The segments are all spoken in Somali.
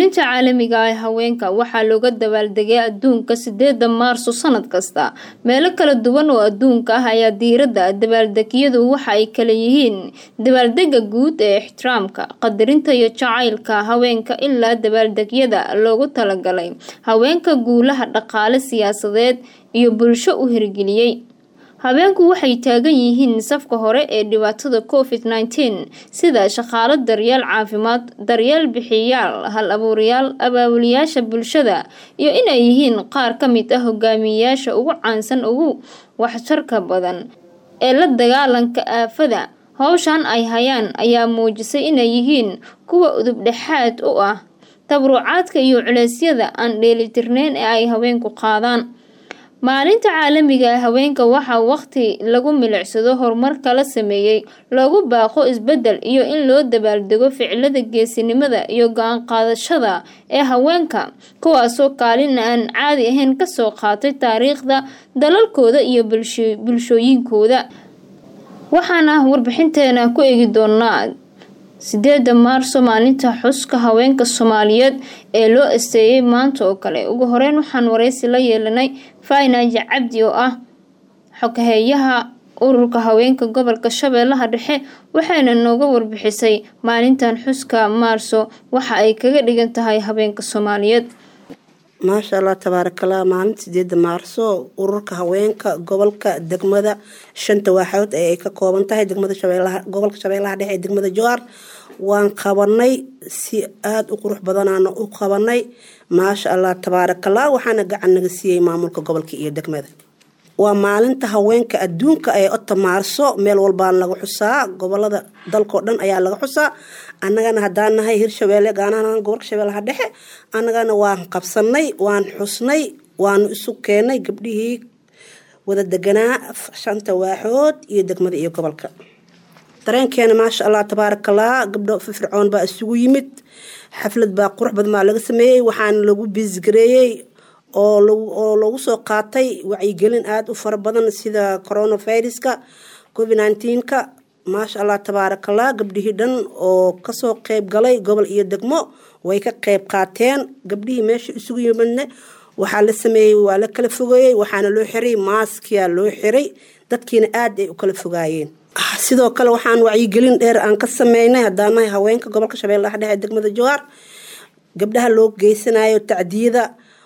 maalinta caalamiga ah ee haweenka waxaa looga dabaaldegay adduunka sideeda maarso sanad kasta meelo kala duwan oo adduunka ah ayaa diiradda dabaaldegyadu waxa ay kala yihiin dabaaldega guud ee ixtiraamka qadarinta iyo jacaylka haweenka ilaa dabaaldegyada loogu talagalay haweenka guulaha dhaqaale siyaasadeed iyo bulsho u hirgeliyey habeenku waxay taagan yihiin safka hore ee dhibaatada covid nteen sida shaqaalo daryeel caafimaad daryeel bixiyaal hal abuurayaal abaabuliyaasha bulshada iyo inay yihiin qaar ka mid ah hogaamiyeyaasha ugu caansan ugu waxtarka badan ee la dagaalanka aafada howshan ay hayaan ayaa muujisay inay yihiin kuwa udubdhexaad u ah tabruucaadka iyo culeysyada aan dheelitirneyn ee ay haweenku qaadaan maalinta caalamiga ee haweenka waxaa waqti lagu milicsado horumarka la sameeyey loogu baaqo isbedel iyo in loo dabaaldego ficilada geesinimada iyo go-aan qaadashada ee haweenka kuwaasoo kaalin aan caadi ahayn kasoo qaatay taariikhda dalalkooda iyo bulshooyinkooda waxaana warbixinteena ku eegi doonaa sideeda maarso maalinta xuska haweenka soomaaliyeed ee loo asteeyay maanta oo kale ugu horeyn waxaan wareysi la yeelanay fainaaji cabdi oo ah xoghayeeyaha ururka haweenka gobolka shabeellaha dhexe waxayna nooga warbixisay maalintan xuska maarso waxa ay kaga dhigan tahay haweenka soomaaliyeed maasha allah tabaarakallah maalinta sideeda maarso ururka haweenka gobolka degmada shanta waaxood ee ay ka kooban tahay degmada shabeelaha gobolka shabeellaha dhexe ee degmada jowhar waan qabanay si aada u qurux badanaana u qabanay maasha allah tabaarakallah waxaana gacan naga siiyey maamulka gobolka iyo degmada waa maalinta haweenka adduunka ee ota maarso meel walbaan laga xusaa gobolada dalkao dhan ayaa laga xusaa annagana haddaan nahay hirshabeelle gaanahan gobolka shabeellaha dhexe annagana waan qabsanay waan xusnay waanu isu keenay gabdhihii wada deganaa shanta waaxood iyo degmada iyo gobolka dareenkeena maasha allah tabaarakallah gabdho firfircoon baa isugu yimid xaflad baa qurux badan baa laga sameeyey waxaana lagu biisgareeyey oo lagu soo qaatay wacyigelin aada u fara badan sida coronaviruska covid nnteenka maasha allah tabaarakallah gabdhihii dhan oo kasoo qeyb galay gobol iyo degmo way ka qeyb qaateen gabdhihii meesha isugu yimadne waxaa la sameeyey waa la kala fogeeyey waxaana loo xiray maaskiya loo xiray dadkiina aada ay u kala fogaayeen sidoo kale waxaan wacyigelin dheer aan ka sameynay haddaanahay haweenka gobolka shabeellaha dhexe degmada jowhar gabdhaha loo geysanayo tacdiyada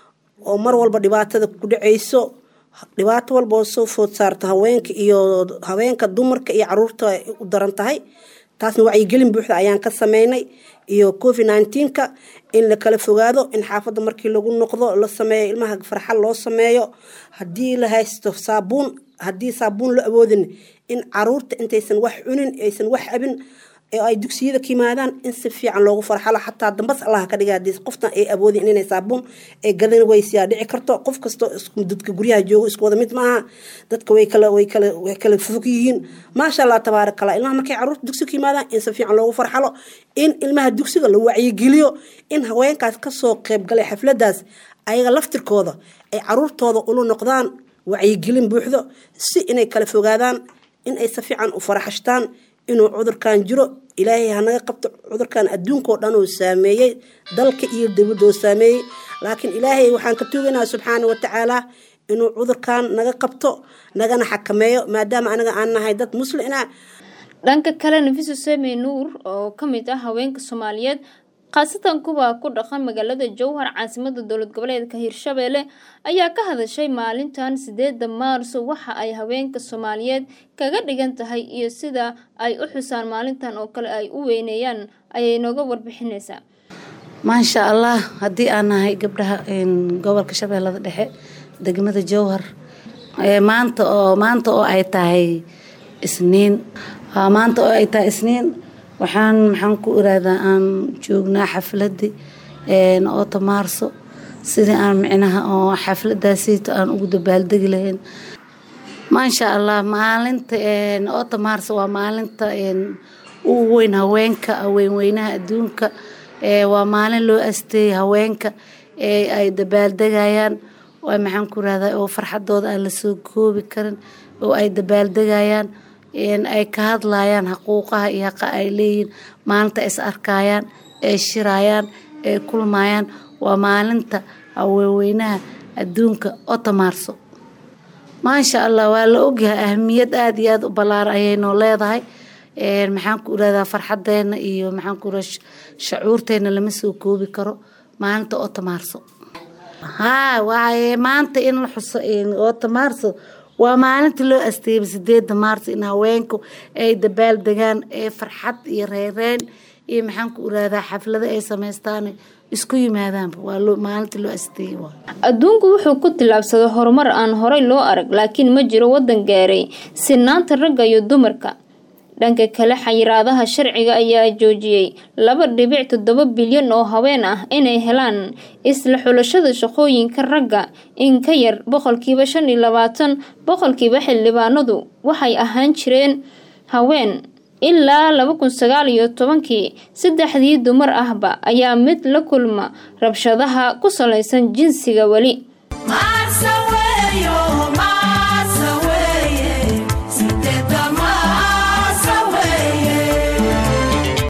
oo mar walba dhibaatada ku dhaceyso dhibaato walba oo soo food saarta haweenka iyo haweenka dumarka iyo caruurta ay u daran tahay taasna wacyigelin buuxda ayaan ka sameynay iyo covid nteenka in la kala fogaado in xaafadda markii lagu noqdo la sameeyo ilmaha farxal loo sameeyo haddii la haysto saabuun haddii saabuun la awoodin in caruurta intaysan wax cunin aysan wax abin oo ay dugsiyada ka yimaadaan in si fiican loogu farxalo xataa dambas allah ka dhiga hadii qoftan ay awoodin inay saabuun ay gadan weysiyaa dhici karto qof kastoo dadka guryaha joogo isku wada mid maaha dadka way kala way kala way kala fog yihiin maasha allah tabaarakallah ilmaha markay caruurta dugsiga ka yimaadaan in si fiican loogu farxalo in ilmaha dugsiga la wacyigeliyo in haweenkaas kasoo qeyb galay xafladaas ayaga laftirkooda ay caruurtooda ula noqdaan wacyigelin buuxdo si inay kala fogaadaan in ay si fiican u faraxashtaan inuu cudurkan jiro ilaahay hanaga qabto cudurkan adduunkao dhan oo saameeyey dalka iyo dibadoo saameeyey laakiin ilaahay waxaan ka tuugaynaa subxaana watacaala inuu cudurkan naga qabto nagana xakameeyo maadaama anaga aan nahay dad muslina dhanka kale nafiso seme nuur oo kamid ah haweenka soomaaliyeed khaasatan kuwa ku dhaqan magaalada jowhar caasimada dowlad goboleedka hirshabeelle ayaa ka hadashay maalintan sideeda maarso waxa ay haweenka soomaaliyeed kaga dhigan tahay iyo sida ay u xusaan maalintan oo kale ay u weyneeyaan ayay nooga warbixinaysaa maasha allah haddii aan nahay gabdhaha gobolka shabeellada dhexe degmada jowhar maanta oo maanta oo ay tahay isniin maanta oo ay tahay isniin waxaan maxaan ku iraadaa aan joognaa xafladii oota maarso sidii aan micnaha oo xafladaasiito aan ugu dabaaldegi lahayn maasha allah maalinta oota maarso waa maalinta ugu weyn haweenka weynweynaha adduunka waa maalin loo asteeyay haweenka ay dabaaldegayaan maxaan ku irahdaa oo farxadooda aan lasoo koobi karin oo ay dabaaldegayaan ay ka hadlayaan xaquuqaha iyo haqa ay leeyihiin maalinta is arkayaan ay shirayaan ay kulmayaan waa maalinta haweenweynaha adduunka otomaarso maasha allah waa la ogyahay ahamiyad aada iyo aada u ballaaran ayaynoo leedahay maxaan ku irahdaa farxadeena iyo maxaan ku iraha shacuurteena lama soo koobi karo maalinta otomaarso haa waaye maanta in la xuso otomaarso waa maalinta loo asteeyay sideeda maarso in haweenku ay dabaal degaan ee farxad iyo reereen iyo maxaan ku irahdaa xaflado ay samaystaan isku yimaadaanba waa maalinta loo asteeyay adduunku wuxuu ku tillaabsaday horumar aan horey loo arag laakiin ma jiro waddan gaaray sinaanta ragga iyo dumarka dhanka kale xayiraadaha sharciga ayaa joojiyey laba dhibic toddoba bilyan oo haween ah inay helaan isla xulashada shaqooyinka ragga in ka yar boqolkiiba shan iyo labaatan boqolkiiba xildhibaanadu waxay ahaan jireen haween ilaa laba kun sagaal iyo tobankii saddexdii dumar ahba ayaa mid la kulma rabshadaha ku salaysan jinsiga weli